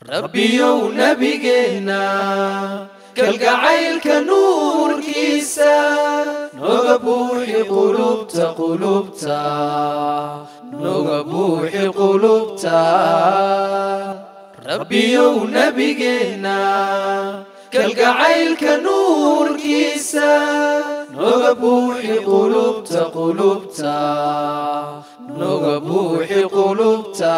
rabbiyow nebigeenna kalgacaylka nuurkiisa noga buuxi qulubta qulubta noga buuxi qulubta rabbiyow nebigeenna kalgacaylka nuurkiisa noga buuxi qulubta qulubta noga buuxi qulubta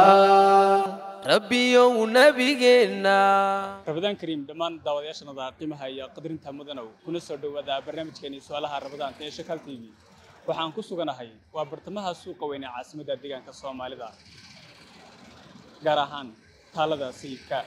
rabbiyow nebigeenna rabadaan kariim dhammaan daawadayaashanada qiimaha iyo qadrinta mudanow kuna soo dhowaada barnaamijkeeni su-aalaha rabadaanta ee shakaal t v waxaan ku suganahay waa bartamaha suuqa weyn ee caasimadda deegaanka soomaalida gaar ahaan taalada sayidka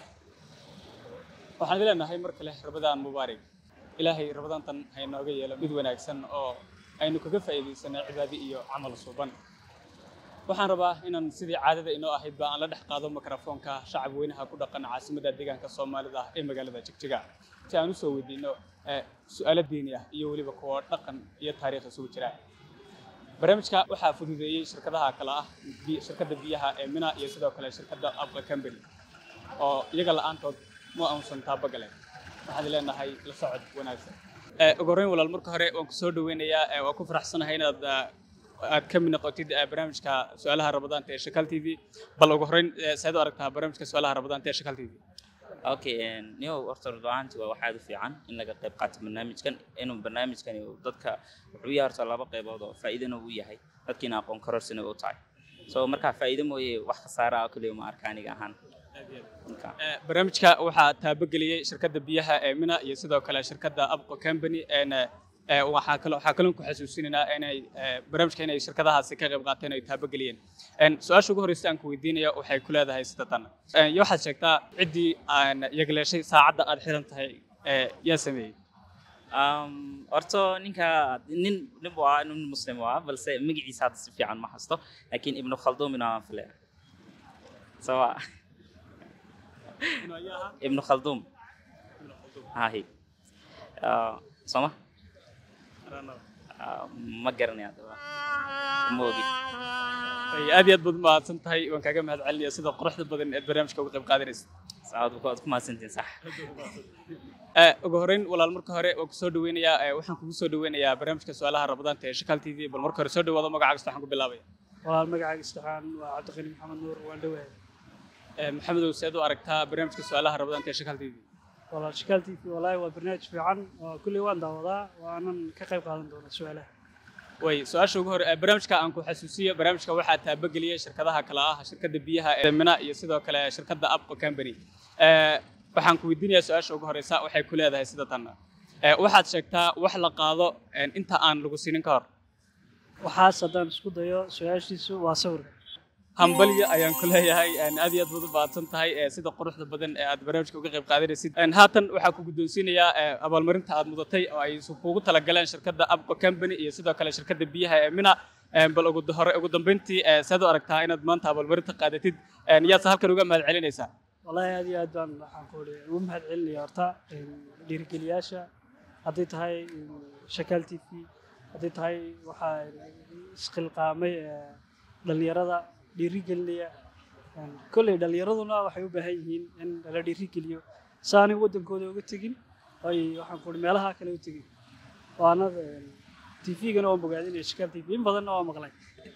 waxaan idin leenahay mar kale rabadaan mubaarig ilaahay rabadaantan ha inooga yeelo mid wanaagsan oo aynu kaga faa'iidaysanay cibaadi iyo camal suuban waxaan rabaa inaan sidii caadada inoo ahaydba aan la dhex qaado mikrofoonka shacab weynaha ku dhaqan caasimadda deegaanka soomaalida ee magaalada jigjiga si aan usoo weydiino su-aalo diini ah iyo weliba kuwa dhaqan iyo taariikh isugu jira barnaamijka waxaa fududeeyey shirkadaha kale ah shirkadda biyaha ee mina iyo sidoo kale shirkadda abqa company oo iyaga la-aantood ma aansan taabagale waxaan leenahay la socod wanaagsan ugu horreyn walaal marka hore waan ku soo dhaweynayaa waan ku faraxsanahay inaad aad ka mid noqotid barnaamijka su-aalaha rabadaanta ee shakaal t v bal ugu horreyn saad u aragtaa barnaamijka su-aalaha rabadaanta ee shakaal t v okay niyow horta rudaanti waa waxaad u fiican in laga qayb qaato barnaamijkan inuu barnaamijkani dadka wuxuu yahay horta laba qaybood oo faa'iidana uu yahay dadkiina aqoon karorsina u tahay so markaa faa'iido mooye wax khasaara ah kaliya ma arka aniga ahaan barnaamijka waxaa taabageliyey shirkadda biyaha ee mina iyo sidoo kale shirkadda abqo company waxaa kaloo waxaa kaloo ku xasuusinaynaa inay barnaamijka inay shirkadahaasi ka qayb qaateen ay taabageliyeen su-aasha ugu horreysa aan ku weydiinaya waxay ku leedahay sida tan iyo waxaad sheegtaa ciddii aan yagleeshay saacadda aad xiran tahay yaa sameeyey horta ninka nin nin waa nin muslim waa balse magaciisa hadda si fiican ma hasto laakiin ibnu khalduumina waan filaya sawa ibnu khalduum hahi soma ma garanaya adaba ma ogi aad iyo aad baad mahadsan tahay waan kaaga mahad celinaya sida quruxda badan eed barnaamijka uga qayb qaadanaysa saad waad ku mahadsantihin sax ugu horreyn walaal marka hore waan kusoo dhaweynayaa waxaan kugu soo dhaweynayaa barnaamijka su-aalaha rabadaanta ee shakaal t v bal marka hore soo dhawaado magaca kasta waxaan ku bilaabaya walaal magacaaga saxaan waa cabdiqani maxamed nuur waan dhawahay maxamedow seed u aragtaa barnaamijka su-aalaha rabadaanta ee shakaal t v walaal shakaal t v wallaahi waa barnaamij fiican oo kulley waan daawadaa waanan ka qayb qaadan doonaa su-aalaha way su-aasha ugu hore barnaamijka aan ku xasuusiyo barnaamijka waxaa taabageliyey shirkadaha kale ah shirkadda biyaha ee mina iyo sidoo kale shirkadda abqo company waxaan ku weydiinayaa su-aasha ugu horeysa waxay ku leedahay sida tan waxaad sheegtaa wax la qaado inta aan lagu siinin ka hor waxaas haddaan isku dayo su-aashiisu waa sawirka hambalyo ayaan ku leeyahay aad iyo aad baad u baadsan tahay sida quruxda badan ee aad barnaamijka uga qayb qaadanaysid haatan waxaa ku guddoonsiinayaa abaalmarinta aad mudatay oo ay kuugu talagaleen shirkadda abqo company iyo sidoo kale shirkadda biyaha ee mina bal ugu hore ugu dambeyntii saad u aragtaa inaad maanta abaalmarinta qaadatid yaadse halkan uga mahad celinaysaa wallaahi aad iyo aad baan waxaan ku uri ugu mahad celinaya horta dhiirigeliyaasha hadday tahay shakaal t v hadday tahay waxaa isqilqaamay dhallinyarada dhiirigelinaya kolley dhallinyaraduna waxay u baahan yihiin in la dhiirigeliyo saanay waddankooda uga tegin ay waxaan ku uri meelaha kale u tegin waana t v-gana waa bogaadinaya shakaal t v in badanna waa maqlay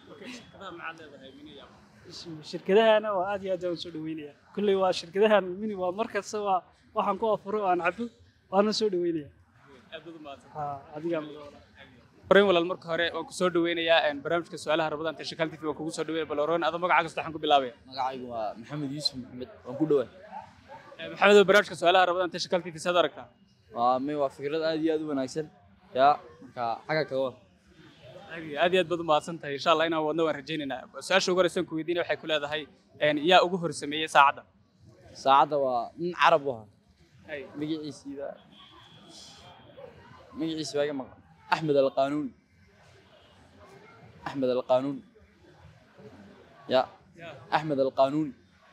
shirkadahana waa aad iyo aad waan soo dhaweynaya kolley waa shirkadahan mini waa mar kasta waa waxaan ku afuro aan cabo waana soo dhaweynaya adigaa horreyn walaal marka hore waan ku soo dhaweynayaa barnaamijka su-aalaha rabadaanta ee shakaal t v waan kugu soo dhaweynaya bal horreyn adoo magaca kasta waxaan ku bilaabaya magacaygu waa maxamed yuusuf maxamed waan ku dhawaa maxamedow barnaamijka su-aalaha rabadaanta ee shakaal t v saad u aragtaa waa may waa fikrad aad iyo aad u wanaagsan yaa marka xagga kaga war aad iyo aad baad u mahadsan tahay insha allah inaan wadno waan rajaynaynaa su-aasha ugu horeysan ku weydiinaya waxay ku leedahay yaa ugu horsameeyey saacadda saacadda waa nin carab u ahaa magaciisiida magaciisa waa iga maqan axmed alqanuun axmed alqanuun ya axmed alqanuun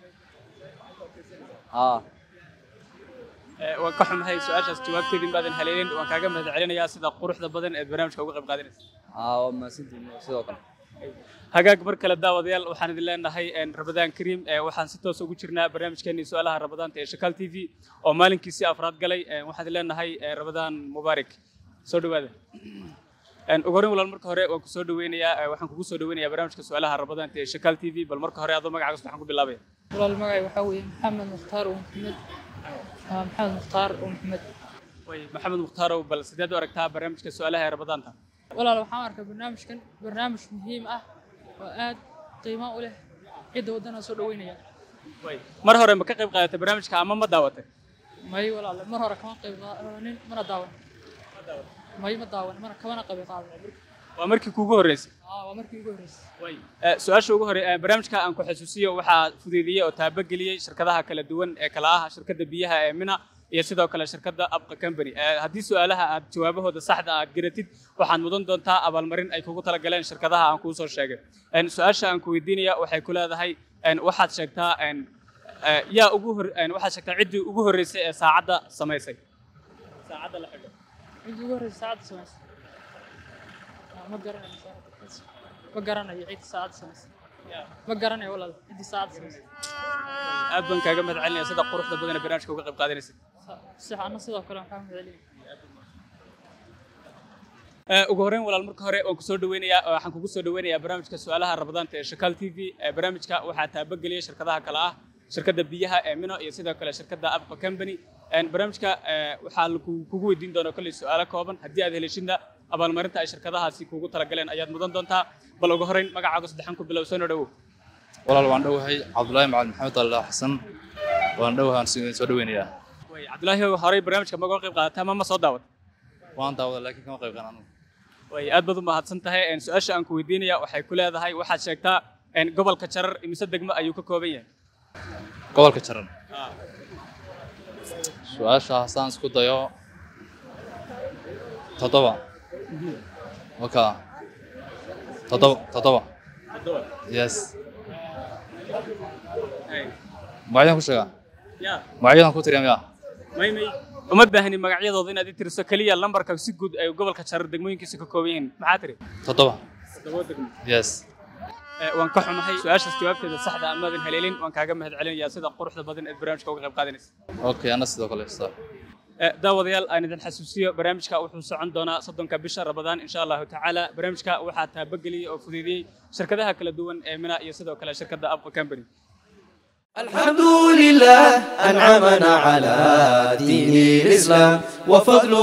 aa waan ka xumahay su-aashaas jawaabteedin baadan haleelin waan kaaga mahad celinayaa sida quruxda badan eed barnaamijka uga qayb qaadanaysa aa waa mahadsantihin sidoo kale hagaag mar kale daawadayaal waxaan idin leenahay een, rabadaan kariim ee, waxaan si toos ugu jirnaa barnaamijkeenii su-aalaha rabadaanta ee shakaal t v oo maalinkiisii afraad galay een, waxaan idin leenahay ee, rabadaan mubaarak soo dhawaada Een, ugu horreyn walaal marka hore waan ku soo dhaweynayaa ee, waxaan kugu soo dhaweynayaa barnaamijka su-aalaha rabadaanta ee shakaal t v bal marka hore adoo magacaaga waxaan ku bilaabaya walaal magacay waxaa weeye maxamed mukhtaar oo maxamed ah, maxamed mukhtaar oo maxamed way maxamed muhtaarow bal sideed u aragtaa barnaamijka su-aalaha ee rabadaanta walaal waxaan arkaa barnaamijkan barnaamij muhiim ah oo aad qiimo u leh cidda waddana soo dhaweynaya way mar hore ma ka qayb qaadatay barnaamijka ama ma daawatay may walaal mar hore kama qayb qaadanin mana daawan may ma daawan mana kamana qayb qaadan waa markii kuugu horreysay ah waa markii ugu horreysay way Eh, su-aasha ugu hore eh, barnaamijka aan ku xasuusiyo waxaa fududeeyey oo taabageliyey shirkadaha kala duwan ee kala ah shirkadda biyaha ee mina iyo sidoo kale shirkadda abqa company Eh, haddii su-aalaha aad jawaabahooda saxda aad garatid waxaad mudan doontaa abaalmarin ay kugu talagaleen shirkadaha aan kuu soo sheegay En, su-aasha aan ku weydiinaya waxay ku leedahay en, waxaad sheegtaa en, eh, yaa ugu hor en, waxaad sheegtaa ciddii ugu horreysay ee saacadda samaysay saacadda la xidho cidda ugu horreysay saacadda samaysay Ah, ma garanayo saacadda ma garanayo cidda saacadda samaysay ma garanayo walaal ciddii saacadda samaysay aad baan kaaga mahad celinaya sida quruxda badan ee barnaamijka uga qayb qaadanaysid si anna sidoo kale waxaan mahadceliyay Eh, ugu horreyn walaal marka hore waan kusoo dhaweynayaa waxaan kugu soo dhaweynayaa barnaamijka su-aalaha rabadaanta ee shakaal t v Eh, barnaamijka waxaa taabageliyay shirkadaha kale ah shirkadda biyaha ee mino iyo sidoo kale shirkadda abqa company En, barnaamijka eh, waxaa lagu- kugu weydiin doonaa kolley su-aalo kooban haddii aad helishidna abaalmarinta ay shirkadahaasi kugu talagaleen ayaad mudan doontaa bal ugu horreyn magacaaga saddexan ku bilow soo dhawow walaal waan dhowahay cabdulaahi macalin maxamed allah xasan waan dhowahay waan si- soo dhaweynayaa way cabdulaahi horey barnaamijka maga qayb qaadataa ma ma soo daawat waan daawada laakiin kama qayb qaadan way aad baad u mahadsan tahay En, su-aasha aan ku weydiinaya waxay ku leedahay waxaad sheegtaa en, gobolka jarar imise degmo ayuu ka kooban yahay gobolka jaran su-aasha haddaan isku dayo toddoba waka toddoba toddoba yes magacyadan ku sheegaa ya magacyadan ku tiriya miya may may uma baahni magacyadooda inaad i tiriso keliya lambarka si guud ay gobolka jarar degmooyinkiisa ka kooban yihiin maxaa tiri toddoba toddoba degmo yes Eh, waan ka xumahay su-aashaas jawaabteeda saxda amaadan haleelin waan kaaga mahad celinayaa sida quruxda badan ee barnaamijka uga qayb qaadanaysa okay ana sidoo kale sa Eh, daawadayaal aan idin xasuusiyo barnaamijka wuxuu socon doonaa soddonka bisha rabadaan insha allahu tacaala barnaamijka waxaa taabageliyey oo fududeeyey shirkadaha kala duwan ee mina iyo sidoo kale shirkadda abqa company الحمد لله أنعمنا على دين الإسلام وفضل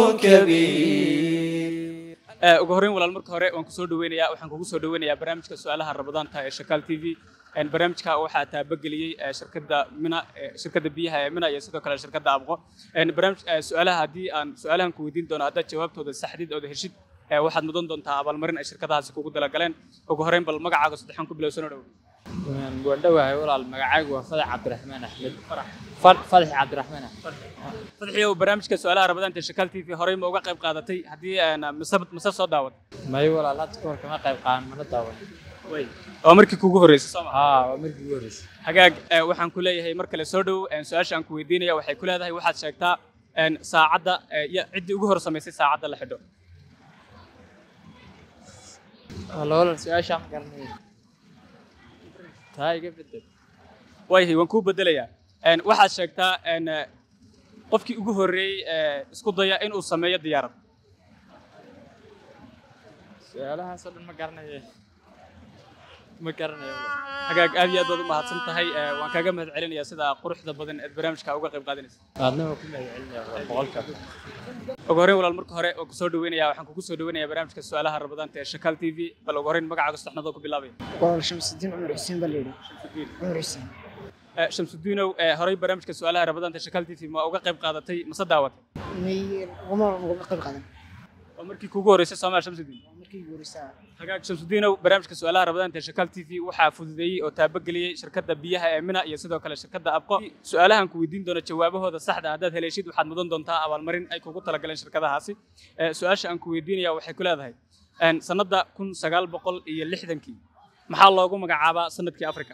كبير Eh, ugu horreyn walaal marka hore waan kusoo dhaweynayaa waxaan kugu soo dhaweynayaa barnaamijka su-aalaha rabadaanta ee shakaal t v En, barnaamijka waxaa taabageliyey eh, shirkadda mina eh, shirkadda biyaha ee mina iyo sidoo kale shirkadda abqo En, barnaamij eh, su-aalaha haddii aan su-aalahan ku weydiin doono haddaad jawaabtooda saxdid ooda heshid eh, waxaad mudan doontaa abaalmarin ay shirkadahaasi kugu dalagaleen ugu horreyn bal magacaaga saddexan ku bilow soo dhow waan dhowahay walaal magacaygu waa fadax cabdiraxmaan axmed Fad- fadax cabdiraxmaan axmed fadxiyow barnaamijka su-aalaha rabadaanta ee shakaal t v horey ma uga qayb qaadatay haddii aan mise mise soo daawad may walaal hadda kahor kama qayb qaadan mana daawan waa markii kugu horreysay soo ma haa waa markii ugu horreysay hagaag eh, waxaan ku leeyahay mar kale soo dhow eh, su-aasha aan ku weydiinaya waxay ku leedahay waxaad sheegtaa en, saacadda eh, ya- ciddii ugu hor samaysay saacadda la xidho wala walaal su-aashaa ma garanaya taa iga bedel waayahay waan kuu bedelayaa En, waxaad sheegtaa en, eh, qofkii ugu horreeyey eh, isku daya inuu sameeyo diyaarad su-aalahaasoo dhan ma garanaya ma garanayo walaal. hagaag aad iyo aad baad u mahadsan tahay eh, waan kaaga mahad celinayaa sida quruxda badan ee barnaamijka uga qayb qaadanaysa aadna waa ku mahadcelinaya walaal boqolka ugu horreyn walaal marka hore waan kusoo dhaweynayaa waxaan kugu soo dhaweynayaa barnaamijka su-aalaha rabadaanta ee shakaal t v bal ugu horreyn magacaaga saxnadoo ku bilaabaya walaal shamsudiin cumar xuseen baa layidhi cumar xuseen Eh, shamsudiinow eh, horey barnaamijka su-aalaha rabadaanta ee shakaal t v ma uga qayb qaadatay mase daawatay may ugama ugama qayb qaadan waa markii kugu horreysay soomaa shamsudiin waa markii ugu horeysaa hagaag shamsudiinow barnaamijka su-aalaha rabadaanta ee shakaal t v waxaa fududeeyey oo taabageliyey shirkadda biyaha ee mina iyo sidoo kale shirkadda abqo su-aalahan ku weydiin doono jawaabahooda saxda haddaad heleeshid waxaad mudan doontaa abaalmarin ay kugu talagaleen shirkadahaasi Eh, su-aasha aan ku weydiinaya waxay ku leedahay en, sannadda kun sagaal boqol iyo lixdankii maxaa loogu magacaabaa sanadkii afrika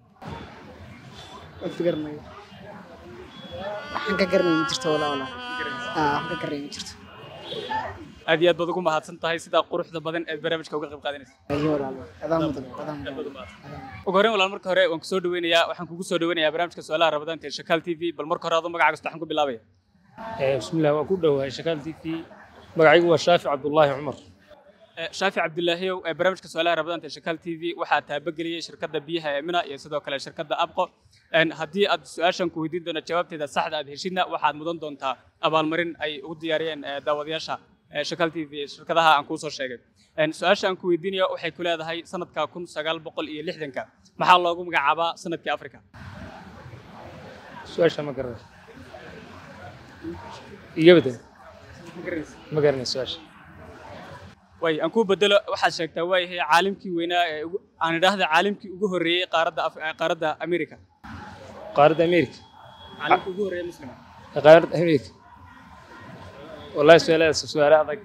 waan figarmayo waxaan ka garanay ma jirto walaa walaa aa waxaan ka garanay ma jirto aad iyo aad baad ugu mahadsan tahay sidaa quruxda badan ee barnaamijka uga qayb qaadanaysa ayo walaalo adaa mudan adaa mudan ugu horreyn walaal marka hore waan kusoo dhaweynayaa waxaan kugu soo dhaweynayaa barnaamijka su-aalaha rabadaanta ee shakaal t v bal marka hore adoo magacaaga saddexan ku bilaabaya bismillaah waan ku dhowahay shakaal t v magacaygu waa shaafi cabdullaahi cumar Eh, shaafi cabdilaahiyow ee barnaamijka su-aalaha rabadaanta ee shakaal t v waxaa taabageliyey shirkadda biyaha ee mina iyo sidoo kale shirkadda abqo En haddii aad su-aashan ku weydiin doono jawaabteeda saxda aad heshidna waxaad mudan doontaa abaalmarin ay ugu diyaariyeen eh, daawadayaasha eh, shakaal t v shirkadaha aan kuu soo sheegay En su-aasha aan ku weydiinayo waxay ku leedahay sanadka kun sagaal boqol iyo lixdanka maxaa loogu magacaabaa sanadkii afrika su-aasha ma garanay iga bedel ma garanay su-aasha way aan kuu bedelo waxaad sheegtaa waayahay caalimkii weynaa ee ugu- aan idhaahda caalimkii ugu horreeyey qaaradda Af- eh, qaaradda america qaaradda amerika caalimkii ugu horreeyey muslima qaaradda amerika wallahi su-aalahaas su-aale adag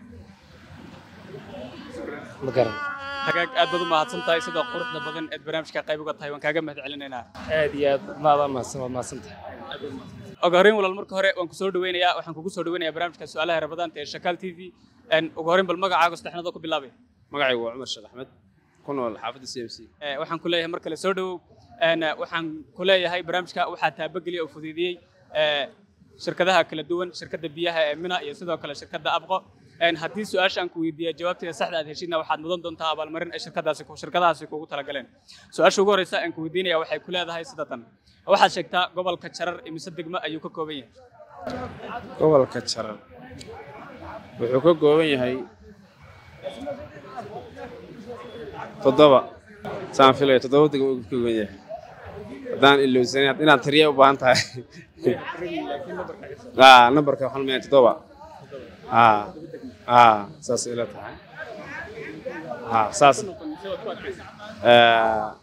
ma garanay hagaag aad baad u mahadsan tahay sida quruxda badan eed barnaamijka qayb uga tahay waan kaaga mahad celinaynaa aad iyo aad maadaa mahadsan waad mahadsan tahay ugu horreyn walaal marka hore waan kusoo dhaweynayaa waxaan kugu soo dhaweynayaa barnaamijka su-aalaha rabadaanta ee shakaal t v En ugu horreyn bal magacaaga saddexnadoo ku bilaabay magacaygu waa cumar sheekh axmed ku nool xaafadda c m c Eh, waxaan ku leeyahay mar kale soo dhowow En, eh, waxaan ku leeyahay barnaamijka waxaa taabageliya oo fuduudiyey eh, shirkadaha kala duwan shirkadda biyaha ee mina iyo sidoo kale shirkadda abqo En, haddii su-aasha aan ku weydiiya jawaabteeda saxda aad heshidna waxaad mudan doontaa abaalmarin ay shirkadaasi ku- shirkadahaasi kugu talagaleen su-aasha ugu horreysa aan ku weydiinaya waxay ku leedahay sida tan waxaad sheegtaa gobolka jarar imise degmo ayuu ka kooban yahay gobolka jarar wuxuu ka kooban yahay toddoba saan filaya toddoba degmo uu ka kooban yahay haddaan ilowsanin inaad tiriya u baahan tahay aa nambarka waxaan leeyahay toddoba aa aa saas ila tahay aa saas Aa,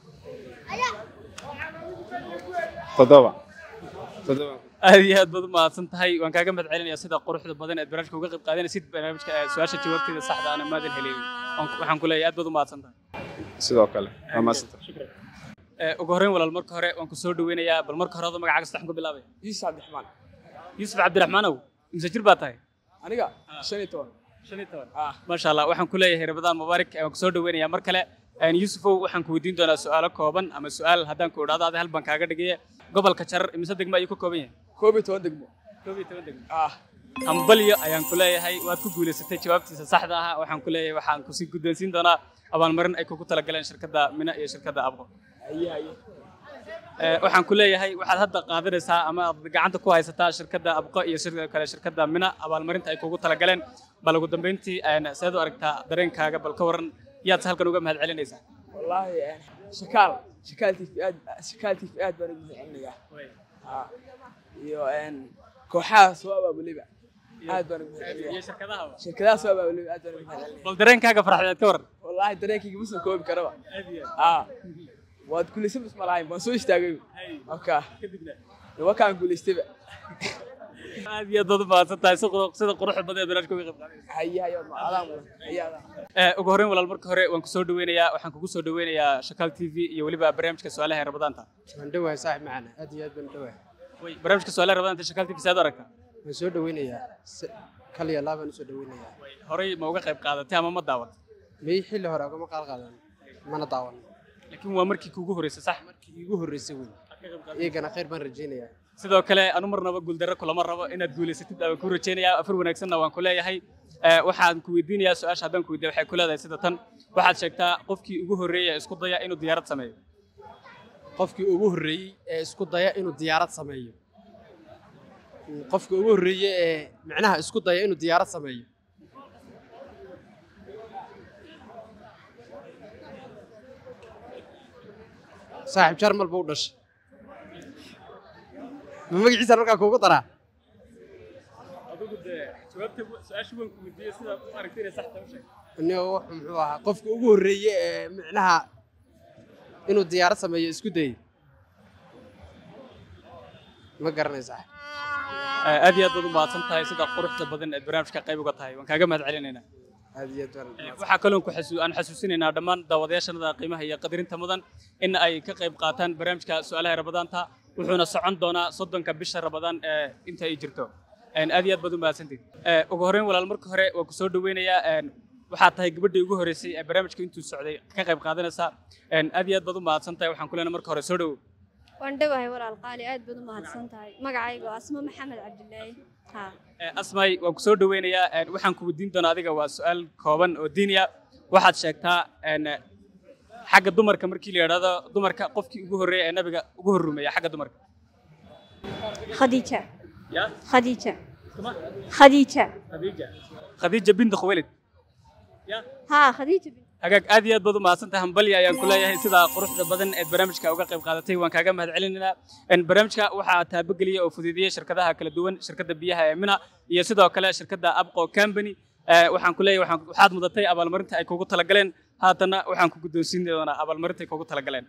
toddoba toddoba aad iyo aad baad u mahadsan tahay waan kaaga mahad celinayaa sida quruxda badan eed barnaamijka uga qayb qaadanaysid barnaamijka eh, su-aasha jawaabteeda saxda ana maadan helin Waan- waxaan ku leeyahay aad baad u mahadsan tahay sidoo kale waa maasanta Eh, ugu horreyn walaal marka hore waan ku soo dhaweynayaa bal marka hore adoo magacaaga saddexan ku bilaabay yuusuf cabdiraxmaan yuusuf cabdiraxmaanow imse jir baa tahay aniga shan iyo toban shan iyo toban maasha allah waxaan ku leeyahay rabadaan mubaarak eh, waan ku soo dhaweynayaa mar kale En, yuusufow waxaan ku weydiin doonaa su-aalo kooban ama su-aal haddaan ku idhaahdo adi hal baan kaaga dhigaya gobolka jarar imise degmo ayuu ka kooban yahay koob iyo toban degmo koob iyo toban degmo ah hambalyo ayaan ku leeyahay waad ku guulaysatay jawaabtiisa saxda ah waxaan ku leeyahay waxaan kusii guddoonsiin doonaa abaalmarin ay kugu talagaleen shirkadda mina iyo shirkadda abqo haye haye Eh, waxaan ku leeyahay waxaad hadda qaadanaysaa ama aad gacanta ku haysataa shirkadda abqo iyo sidoo kale shirkadda mina abaalmarinta ay kugu talagaleen bal ugu dambeyntii een, seed u aragtaa dareenkaaga bal ka waran yaad halkan uga mahad celinaysaa wallaahi een, shakaal shakaal tv aad shakaal tv aad baan ugu mahadcelinayaa Ah, iyo een, kooxaha soo abaabuliba aad baan ugu mahadcelinayaa shirkadaha soo abaabuliba aad baan ugu mahadcelinayaa bal dareenkaaga farxadeed ka waran wallaahi dareenkayga ma soo koobi karaba ah waad guulaysan bas ma lahayn waan soo istaagay marka wakaan guulaystayba aad iyo aad baad u mahadsan tahay si qurux- sida quruxda badan ee barnaamijka uga qayb qaadanaysaa haye haye waad macadaan mudan haye adaan Eh, ugu horreyn walaal marka hore waan kusoo dhaweynayaa waxaan kugu soo dhaweynayaa shakaal t v iyo weliba barnaamijka su-aalaha ee rabadaanta waan dhowahay saaxib macana aad iyo aad baan u dhowahay Way, barnaamijka su-aalaha rabadaanta shakaal t v seed u aragtaa waan soo dhoweynayaa si- kal iyo laab baan usoo dhoweynayaa horey ma uga qayb qaadatay ama ma daawat may xilli hore agama qaal qaadan mana daawan laakiin waa markii kuugu horreysay sax markii iigu horreysay wey iyagana khayr baan rajaynayaa sidoo kale anu marnaba guuldarro kulama rabo inaad guulaysatid aan ku rajaynayaa afar wanaagsanna waan ku leeyahay Eh, waxaan ku weydiinayaa su-aasha haddaan ku weydiiya waxay ku leedahay sida tan waxaad sheegtaa qofkii ugu horreeya isku daya inuu diyaarad sameeyo qofkii ugu horreeyey ee isku daya inuu diyaarad sameeyo Mm, qofkii ugu horreeyey ee micnaha isku daya inuu diyaarad sameeyo saaxiib jarmal buu u dhashay ma magaciisa markaa kuugu daraa adigu dee jawaabta su-aasha waan ku weydiiyey sida u aragtay inay sax tahay u sheeg aniga wuxuu muxuu ahaa qofka ugu horreeye ee micnaha inuu diyaarad sameeyo isku dayay ma garanaysaa Eh, aad iyo aad baad u mahadsan tahay sida quruxda badan ee barnaamijka qayb uga tahay waan kaaga mahad celinaynaa aad iyo aad baan Eh, waxaa kaloon ku xasu- aan xasuusinaynaa dhammaan daawadayaashanada qiimaha iyo qadarinta mudan in ay ka qayb qaataan barnaamijka su-aalaha rabadaanta wuxuuna socon doonaa soddonka bisha rabadaan ee inta ay jirto Een, aad iyo aad baad u mahadsantihin Ee, ugu horreyn walaal marka hore waan ku soo dhaweynayaa een, waxaad tahay gabadhii ugu horreysay ee barnaamijka intuu socday ka qayb qaadanaysa Een, aad iyo aad baad u mahadsan tahay waxaan ku leenahay marka hore soo dhowow waan dhowahay walaal qaali aad baad u mahadsan tahay magacayga waa asmo maxamed cabdilaahi ha Ee, asmay waan ku soo dhaweynayaa Een, waxaan ku weydiin doonaa adiga waa su-aal kooban oo diiniya waxaad sheegtaa een, xagga dumarka markii la yidhaahdo dumarka qofkii ugu horreeya ee nabiga ugu horrumeeya xagga dumarka khadiija Ya? khadiija khadiija khadiija binti khuwaylid ha khadiija bin- hagaag aad iyo aad baad u mahadsantahay hambalya ayaan ku leeyahay sidaa quruxda badan ee barnaamijka uga qayb qaadatay waan kaaga mahad celinaynaa Een, barnaamijka waxaa taabageliyey oo fududeeyey shirkadaha kala duwan shirkadda biyaha ee mina iyo sidoo kale shirkadda abqo company Ee, waxaan ku leeyahay waxaan- waxaad mudatay abaalmarinta ay kugu talagaleen haatana waxaan ku guddoonsiin doonaa abaalmarinta ay kugu talagaleen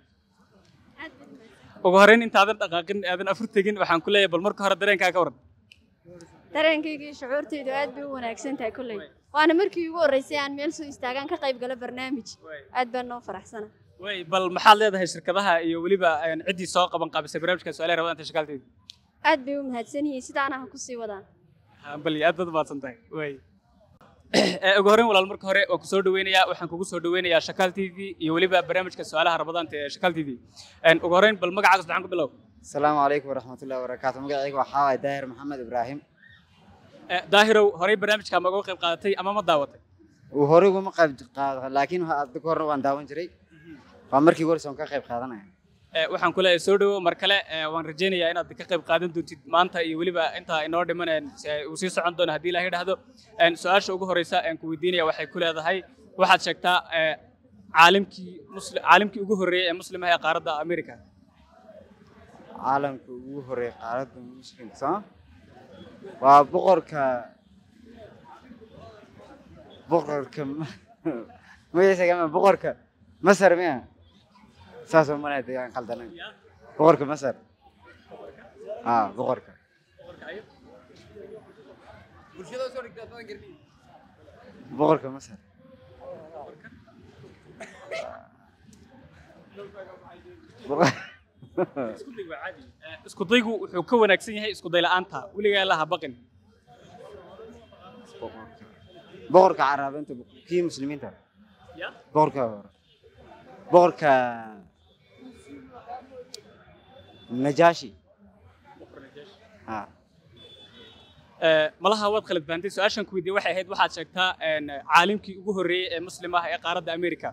ugu horreyn intaadan dhaqaaqin aadan afur tegin waxaan ku leeyahay bal marka hore dareenkaa ka waran dareenkayga iyo shucuurtaydu aad bay u wanaagsan tahay kolley waana markii ugu horreysay aan meel soo istaagaan ka qayb gala barnaamij aad baan noo faraxsana way bal maxaad leedahay shirkadaha iyo weliba een, ciddii soo qaban qaabisay barnaamijka su-aalaha rabadanta shakaalteeda aad bay u mahadsan yihiin sidaana ha ku sii wadaan bal aad baad u mahadsan tahay way Ee, ugu horreyn walaal marka hore waan ku soo dhaweynayaa waxaan kugu soo dhaweynayaa shakaal t v iyo weliba barnaamijka su-aalaha rabadaanta ee shakaal t v Een, ugu horreyn bal magacaaga saddexan ku bilow السلام عليكم ورحمة الله وبركاته مقعيك وحاوي داهر محمد إبراهيم Ee, daahirow horey barnaamijka ma uga qayb qaadatay ama ma daawatay وهوري وما قيب قاد لكن هذا كورن وان داون جري فمركي قول سون كقيب قادنا Ee, waxaan ku leeyahay soo dhawow mar kale ee, waan rajaynayaa inaad ka qayb qaadan doontid maanta iyo weliba intaa inoo dhiman een, si ay- uu sii socon doono haddii ilaahay dhahdo Een, su-aasha ugu horeysa aan ku weydiinaya waxay ku leedahay waxaad sheegtaa ee, caalimkii musli- caalimkii ugu horreeyay ee muslimaha ee qaaradda america عالم وهوري قارد مسلم صح وبقرك بقرك ما يسا كمان بقرك مصر ميا ساسو ما نهدي يعني قلدنا بقرك مصر اه بقرك بقرك مصر isku day waa caadi Ee, isku daygu wuxuu ka wanaagsan yahay isku day la'aanta weligaa laha baqin بقرك عرب انت كي مسلمين ترى يا بقرك بقرك نجاشي ها Ee, malaha waad khalad fahamtay su-aashan ku weydiiyey waxay ahayd waxaad sheegtaa een, caalimkii ugu horreeyey ee muslim ah ee qaaradda america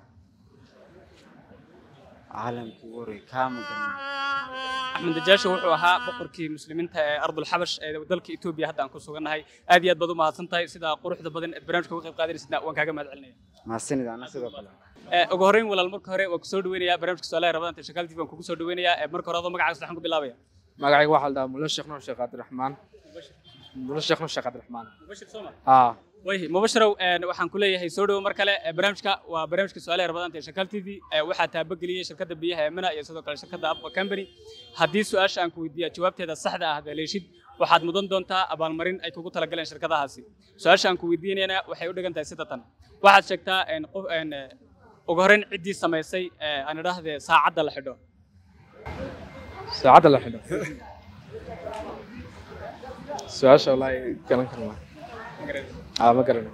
عالم كوري كامل axmed najaasho wuxuu ahaa boqorkii muslimiinta ee ardulxabash ee dalka etoobiya hadda aan ku sugannahay aad iyo aad baad u mahadsan tahay sidaa quruxda badan ee barnaamijka uga qayb qaadanaysidna waan kaaga mahad celinaya مع السند انا سيدو كله Ee, ugu horreyn walaal marka hore waan kusoo dhaweynayaa barnaamijka su-aalaha rabadanta shakaal tv waan kugu soo dhaweynayaa Ee, marka hore adoo magacaaga saddexan ku bilaabaya magacayga waxaa la dhahaa mulo sheekh nuur sheekh cabdiraxmaan mulo sheekh nuur sheekh cabdiraxmaan mubashir sooma haa way mubashirow een, waxaan ku leeyahay soo dhowo mar kale ee, barnaamijka waa barnaamijka su-aalaha rabadaanta ee shakaal tv ee, waxaa taabageliyey shirkadda biyaha ee mina iyo sidoo kale shirkadda abqa company haddii su-aasha aan ku weydiiya jawaabteeda saxda ah haleeshid waxaad mudan doontaa abaalmarin ay kugu talagaleen shirkadahaasi su-aasha aan ku weydiinayna waxay u dhigan tahay sida tan waxaad sheegtaa een, qof een, ee, ugu horreyn ciddii samaysay ee, aan idhaahdee saacadda la xidho saacadda la xidho su-aasha wallaahi garan karnaa aa ma garanayo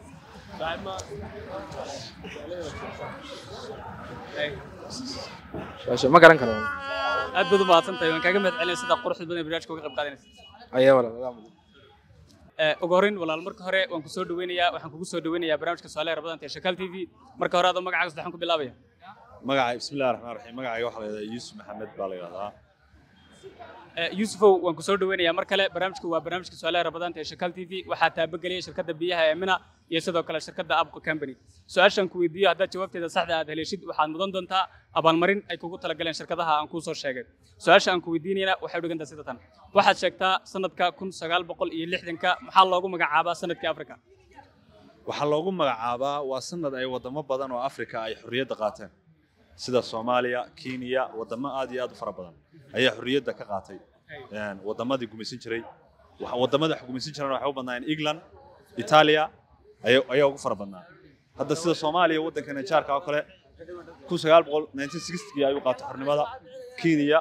su-aasha ma garan karo aad baad u mahadsan tahay waan kaaga mahad celinaya sida quruxda badan ee barnaamijka uga qayb qaadanaysa ayaa walaal adaa mudan Ee, ugu horreyn walaal marka hore waan ku soo dhaweynayaa waxaan kugu soo dhaweynayaa barnaamijka su-aalaha rabadanta ee shakaal t v marka hore adoo magacaaga saddexan ku bilaabaya magacay bismillahi raxmaan raxiim magacayga waxaa la yidhahdaa yuusuf maxamed baa la yidhahdaa Ee, yuusufow waan ku soo dhaweynayaa mar kale barnaamijku waa barnaamijka su-aalaha rabadaanta ee shakaal t v waxaa taabageliyey shirkadda biyaha ee mina iyo sidoo kale shirkadda abqo company su-aashan ku weydiiyo haddaad jawaabteeda saxda aad haleeshid waxaad mudan doontaa abaalmarin ay kugu talagaleen shirkadaha aan kuu soo sheegay su-aasha aan ku weydiinayna waxay u dhigantaa sida tan waxaad sheegtaa sanadka kun sagaal boqol iyo lixdanka maxaa loogu magacaabaa sanadkii afrika waxaa loogu magacaabaa waa sanad ay wadamo badan oo afrika ay xorriyadda qaateen sida soomaaliya kenya wadamo aad iyo aad u fara badan ayaa xorriyadda ka qaatay Een, wadamadii gumaysan jiray Waxa- wadamada wax gumaysan jirana waxay u badnaayeen england italia ayaa ayaa ugu fara badnaa hadda sida soomaaliya waddanka nijaarka oo kale kun sagaal boqol nineteen sixty ayuu qaatay xornimada kenya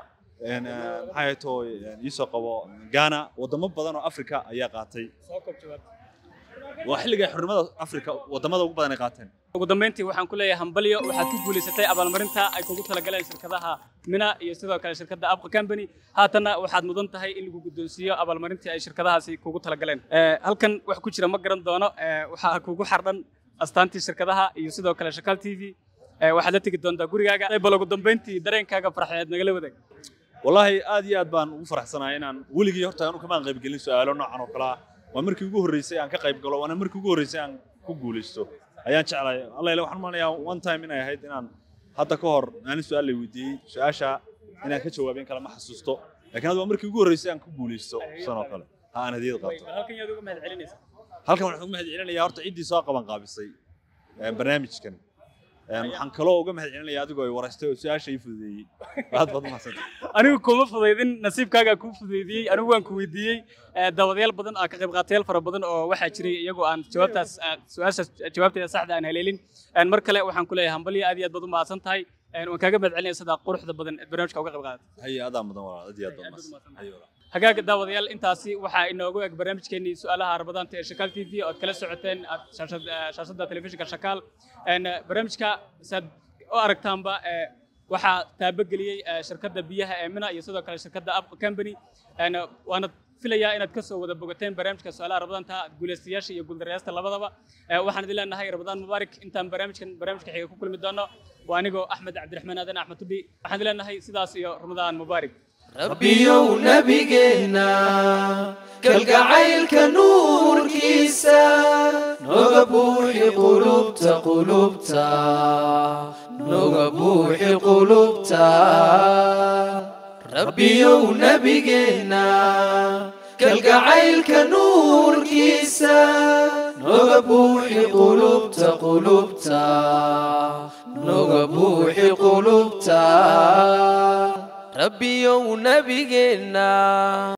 een, een, maxay ahayd oo iisoo qabo ghana wadamo badan oo africa ayaa qaatay soo koob jawaab waa xilliga xurnimada africa wadamada ugu badan ay qaateen ugu dambeyntii waxaan ku leeyahay hambalyo waxaad ku guulaysatay abaalmarinta ay kugu talagaleen shirkadaha mina iyo sidoo kale shirkadda abqa company haatanna waxaad mudan tahay in lagu guddoonsiiyo abaalmarintii ay shirkadahaasi kugu talagaleen Eh, halkan wax ku jira ma garan doono eh, waxaa kugu xardhan astaantii shirkadaha iyo sidoo kale shakaal t v Eh, waxaad la tegi doontaa gurigaaga bal ugu dambeyntii dareenkaaga farxeed nagala wadaag wallaahi aad iyo aad baan ugu faraxsanahay inaan weligii horta anu kamaan qaybgelin su-aalo noocan oo kale ah waa markii ugu horreysay aan ka qayb galo waana markii ugu horreysay aan ku guulaysto ayaan jeclahay alla ile waxaan umaleeyaa one time inay ahayd inaan hadda ka hor maalin su-aal la weydiiyey su-aasha inaan ka jawaabin kale ma xasuusto laakiin hadda waa markii ugu horreysay aan ku guulaysto san oo kale ha aan hadiyad qaato halkan yaad uga mahad celinaysa halkan waxaan uga mahad celinayaa horta ciddii soo qaban qaabisay eh, barnaamijkan Eh, waxaan kaloo uga mahad celinayaa adigoo ay waraystay oo su-aasha ii fududeeyey aad baad umahadsantay anigu kuma fudaydin nasiibkaagaa kuu fudaydiyey anigu waan ku weydiiyey eh, daawadayaal badan ah ka qayb qaatayaal fara badan oo waxaa jiray iyagoo aan jawaabtaas ah, su-aashaas jawaabteeda saxda aan haleelin En mar kale waxaan ku leeyahay hambalyo aad iyo aad baad u mahadsan tahay En waan kaaga mahad celinaya sidaa quruxda badan ee barnaamijka uga qayb qaadatay haye adaa mudan walaal aad iyo aad baad mahadsan haye walaal hagaaga daawadayaal intaasi waxaa inoogu eg barnaamijkeenii su-aalaha rabadaanta ee shakaal t v ood kala socoteen aad shaashad- eh, shaashadda telefishinka shakaal En, eh, barnaamijka saad u aragtaanba eh, waxaa taabageliyey eh, shirkadda biyaha ee mina iyo sidoo kale shirkadda up company En, eh, waana filayaa inaad kasoo wada bogateen barnaamijka su-aalaha rabadaanta guulaystayaasha iyo guuldarrayaasta labadaba Eh, waxaan idin leenahay rabadaan mubaarak intaan barnaamijkan barnaamijka xiga ku kulmi doono waa anigoo axmed cabdiraxmaan aadan axmed tudhi waxaan idin leenahay sidaas iyo ramadaan mubaarak rabbiyow nabigeena kalgacaylka nuurkiisa noga buuxi qulubta qulubta noga buuxi qulubta rabbiyow nabigeena kalgacaylka nuurkiisa noga buuxi qulubta qulubta noga buuxi qulubta rabbiyow nabigeena